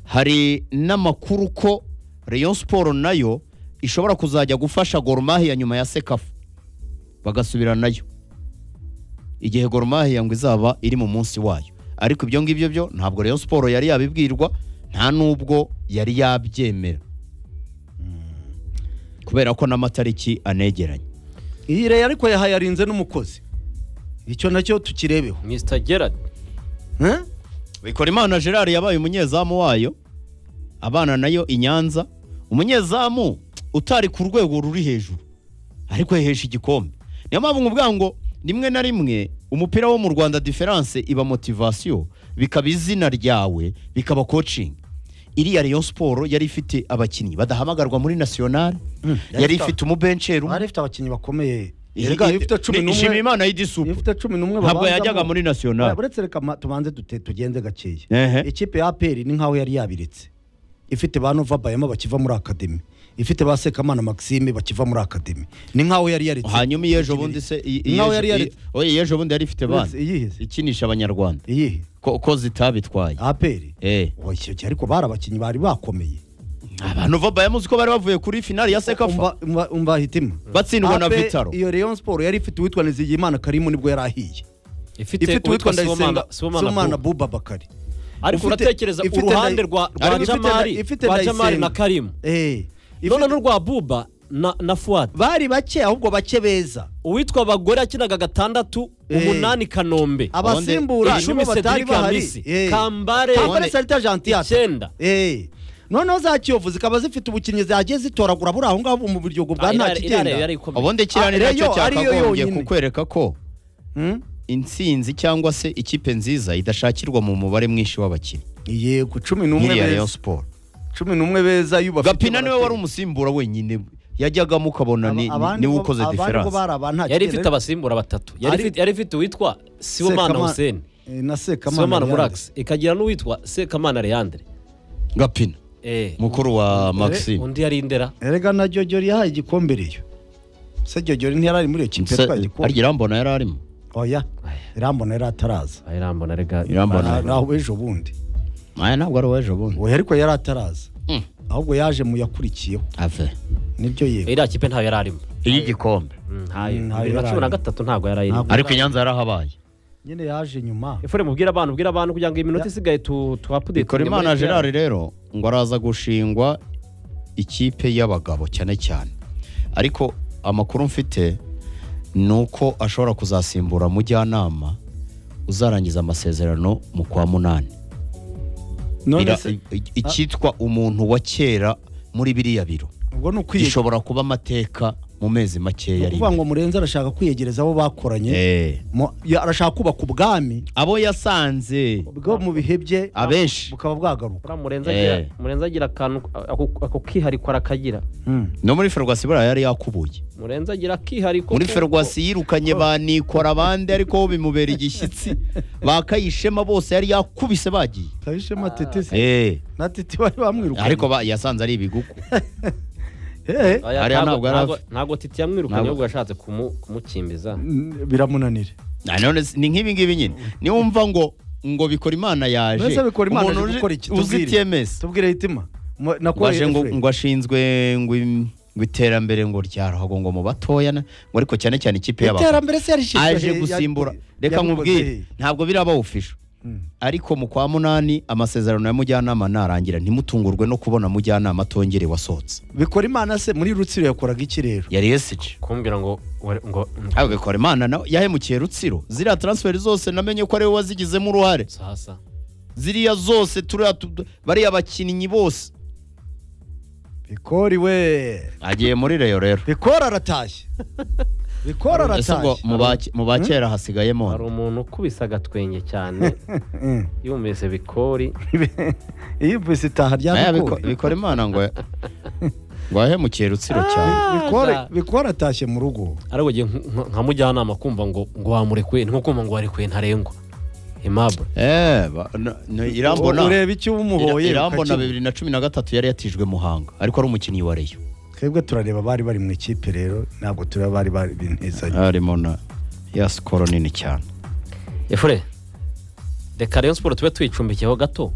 hari n'amakuru ko Rayon siporo nayo ishobora kuzajya gufasha Gormahiya nyuma ya sekafu bagasubira nayo igihe Gormahiya ngo izaba iri mu munsi wayo ariko ibyo ngibyo byo ntabwo Rayon siporo yari yabibwirwa nta n'ubwo yari yabyemera kubera ko n'amatariki anegeranye iyi reyo ariko yahayarinze n'umukozi icyo nacyo tukirebeho mr gerard Eh? bikora imana gerard yabaye umunyezamu wayo abana nayo i nyanza umunyezamu utari ku rwego ruri hejuru ariko yahesha igikombe niyo mpamvu nkubwira ngo rimwe na rimwe umupira wo mu rwanda diferanse iba motivasiyo bikaba izina ryawe bikaba kocingi iriya Rayon siporo yari ifite abakinnyi badahamagarwa muri nasiyonari yari ifite- ifite umubenceru bari ifite abakinnyi bakomeye Erega iyo ufite cumi ishima n'umwe imana iyo y'idisupu ufite cumi n'umwe ntabwo babanzamo- yajyaga muri nasiyonari uretse reka ma- tubanze dute tugenze gakeya Ehe. ikipe ya aperi ni nkaho yari yabiretse ifite ba nova bayama bakiva muri akademi ifite ba sekamana maxime bakiva muri akademi ni nkaho yari yaretse hanyuma iyo ejo bundi se i- i- Nkaho yari i- yaretse. oya iyo ejo bundi yari ifite Uretse bande iyihe se? ikinisha abanyarwanda iyihe ko, ko zitabitwaye aperi eh icyo gihe ariko bari abakinnyi bari bakomeye abantu va bayamuzi ko bari bavuye kuri finali ya sekafa umva umva- umva hitima batsindwa na Ape, vitaro iyo Rayon siporo yari ifite uwitwa nizigiyimana karimu nibwo yari ahiye ifite uwitwa ndayisenga somana bu buba bakari ariko Ufite- uratekereza ifite uruhande Ndayi- rwa rwa ariko ifite jamari Ndayi- ifite rwa jamari Ndayisenga. na karimu Eh, ifite- none n'urwa buba na na fuwadi bari bake ahubwo bake beza uwitwa abagore yakinaga gatandatu Eh. umunani kanombe abasimbura Ubundi- nibo icumi batari cedric bahari hamisi Eh. kambare kambare salita jantiyata icyenda noneho za kiyovu zikaba zifite ubukinnyi zagiye zitoragura buri aho ngaho mu biryogo bwa nta kigenda ubundi kirane Ah, nacyo Rayon ariyo cyakagombye yonyine. kukwereka ko Hmm? intsinzi cyangwa se ikipe nziza idashakirwa mu mubare mwinshi w'abakinnyi yego cumi n'umwe nk'iriya rayon beza siporo cumi n'umwe beza iyo ubafite gapina niwe wari baratera. umusimbura wenyine yajyagamo ukabona ni- Aba- abandi niwe bo- ukoze abandi bo diferanse bari aba nta yari kigenda. ifite abasimbura batatu Yari Ari- ifite- yari ifite uwitwa siwomana Sekama- hussein Eh, na sekamana siwomana Leandre. murax ikagira n'uwitwa sekamana leandre gapina Eh, mukuru wa maxime undi yari indera erega na jyojyori yahaye igikombe reyo se jyojyori ntiyari ari muri iyo kipe Se- yatwaye igikombe harya irambona yari arimo oya irambona yari ataraza Aya irambona rega Irambona. Ni aho ejo bundi aya ntabwo ari uw'ejo bundi we ariko yari ataraza Mm. ahubwo yaje mu yakurikiyeho ave nibyo yego iriya kipe ntayo yari arimo iy'igikombe Mm, ntayo Mm, ntayo bibiri na yari cumi na arimo. gatatu ntabwo yari arimo Ntabwo. ariko i nyanza yarahabaye nyine yaje nyuma efure mubwire abantu ubwire abantu kugira ngo iminota isigaye tu tuapudete Bikorimana Gerard rero ngo araza gushingwa ikipe y'abagabo cyane cyane ariko amakuru mfite ni uko ashobora kuzasimbura mujyanama uzarangiza amasezerano mu kwa munani none Ira- se i- icyitwa umuntu wa kera muri biriya biro ubwo ni ukwiyegereza gishobora kuba amateka mu mezi ni makeya ari ukuvuga ngo murenzi arashaka kwiyegereza abo bakoranye Eh, Mu- ya- arashaka kubaka ubwami abo yasanze bwo mu bihe bye abenshi bukaba bwagaruka murenzi Eh. agira murenzi agira akantu ako- ako kihariko arakagira Mm. no muri ferwasi buriya yari yakubuye murenzi agira akihariko muri kuko- ferwasi yirukanye ba nikora abandi ariko bo bimubera igishyitsi bakayishema bose yari yakubise bagiye kabishema tete se Eh, na tete bari bamwirukanye ariko ba- yasanze ari ibigugu Eh, eh. Aya Hariya ntabwo- ntabwo yari ntabwo- afi- ntabwo titi yamwirukanye Ntabwo- ahubwo yashatse kumu- kumukimbiza Mm, biramunanira Na none si- ni nk'ibi ngibi nyine niwumva ngo ngo bikora imana yaje mbese bikora imana umuntu aje uzi- gukora iki uzi tubwire tms tubwire hitima Mu- nakubaye baje ngo Efraim. ngo ashinzwe ngo im- ngo iterambere ngo ryarahagwa ngo mu batoya na- ngo ariko cyane cyane ikipe y'abakobwa iterambere se yarishyizwe aje he? gusimbura Yari- reka yarikoze nkubwire he? ntabwo birabawufisha Mm. ariko mu kwa munani amasezerano ya mujyanama narangira ntimutungurwe no kubona mujyanama atongere wasohotse bikora imana se muri rutsiro yakoraga iki rero yari yesije kumbwira ngo wari- ngo aho bikora imana nawe yahemukiye rutsiro ziriya transferi zose namenye ko ariwe wazigizemo uruhare sasa ziriya zose turiya tu- bariya bakinnyi bose bikori we agiye muri reyo rero bikora aratashye bikora ese ngo aratashye mu ba- mu ba kera hari hasigayemo umuntu ukubise agatwenge cyane Mm. yumvise bikori iyo ivise itaha rya nayo bikori bikora imana ngo ngo yahemukiye rutsiro cyane Bikori- bikori atashye mu rugo ariko ngiye nk- nk- nka mujyanama kumva ngo ngo wamurekuye nko kumva ngo warekuye ntarengwa imabure eh ba- na- na- irambona ureba icyo Ira- umuhoye irambona ukakibura. bibiri na cumi na gatatu yari yatijwe muhanga ariko ari umukinnyi wa reyo twebwe turareba abari bari mu ikipe rero ntabwo tureba abari bari binezanye harimo na ya sikoro nini cyane efure reka rayon siporo tube tuyicumbikiyeho gato